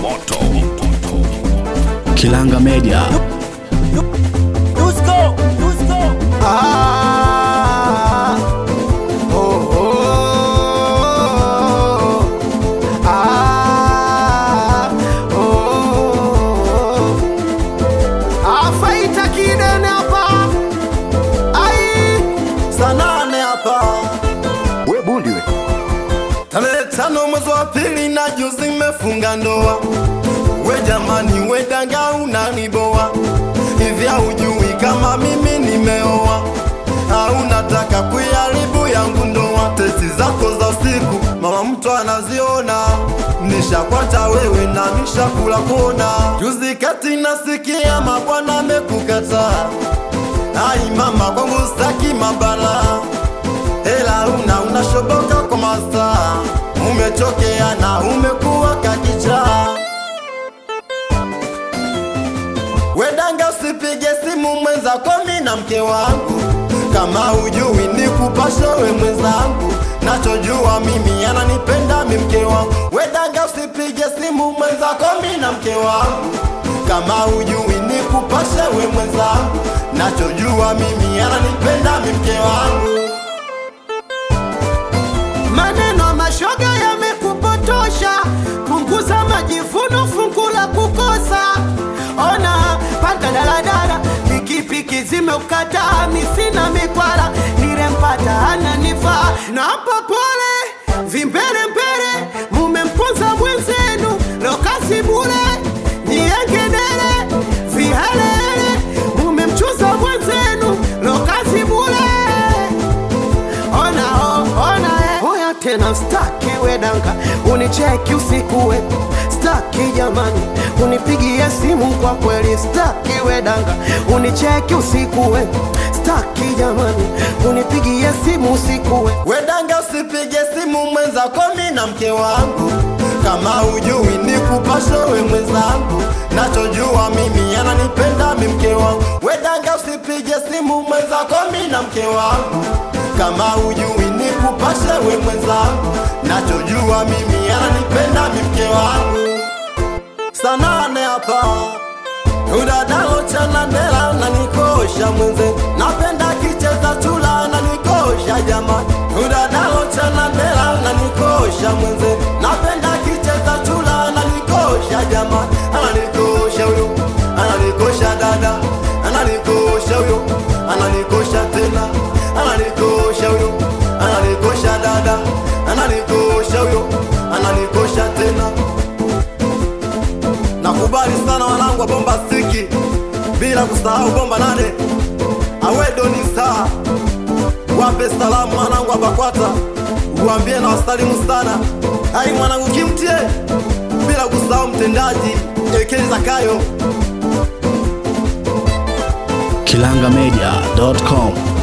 moto Kilanga Media. Dusko, Dusko. Ah, oh, oh, ah, oh. Afaita kidene hapa, ai sanane hapa. We bundi we. Tarehe tano mwezi wa pili na juzi mefunga ndoa. We jamani, we danga unaniboa hivi, haujui kama mimi nimeoa au nataka kuiharibu yangu ndoa? Tesi zako za usiku mama mtu anaziona, nishakwata wewe na nishakula kona. Juzi kati nasikia mabwana amekukataa, ai mama kwangu staki mabala hela una unashoboka kwa masaa, umechokea na umekuwa kakichaa. Wedanga usipige simu mwenzako, mi na mke wangu, kama ujui ni kupasha we mwenzangu, nachojua mimi ananipenda mi mke wangu. Wedanga usipige simu mwenzako, mi na mke wangu, kama ujui ni kupasha we mwenzangu, nachojua mimi ananipenda mi mke wangu. Maneno ya mashoga yamekupotosha, punguza majivuno, fungu la kukosa. Ona panda daladala, pikipiki zimeukataa, mi sina mikwala, nilempata ananifaa, napa pole vimbele mbele, mumemponza mwenzenu, lokasi bule niengedele vihelele, mumemchuza mwenzenu, lokasi bule ona oh, ona eh. Oya tena staki wedanga unicheki usiku we staki jamani unipigie simu kwa kweli staki wedanga unicheki usiku we staki jamani unipigie simu usiku we Wedanga usipige simu mwenzako, mi na mke wangu, kama ujui ni kupasha we mwenzangu, nachojua mimi ananipenda mi mke wangu. Wedanga usipige simu mwenzako, mi na mke wangu, kama ujui ni kupasha we mwenzangu, nachojua mimi ananipenda mi mke wangu. Sanane hapa udadalo chana ndela na nikosha mwenze, napenda kicheza chula na nikosha jamani. Udadalo chana ndela na nikosha mwenze, napenda kicheza chula na nikosha jamani. Ananikosha huyo, ananikosha dada, ananikosha huyo, ananikosha tena, ananikosha huyo, ananikosha dada, ananikosha huyo, ananikosha tena. Nakubali sana wanangu wa bomba stiki, bila kusahau bomba nane awedo ni saa. Wape salamu wanangu wa Bakwata, uambie na wasalimu sana. Hai mwanangu kimtie, bila kusahau mtendaji Ekeli Zakayo. Kilangamedia.com.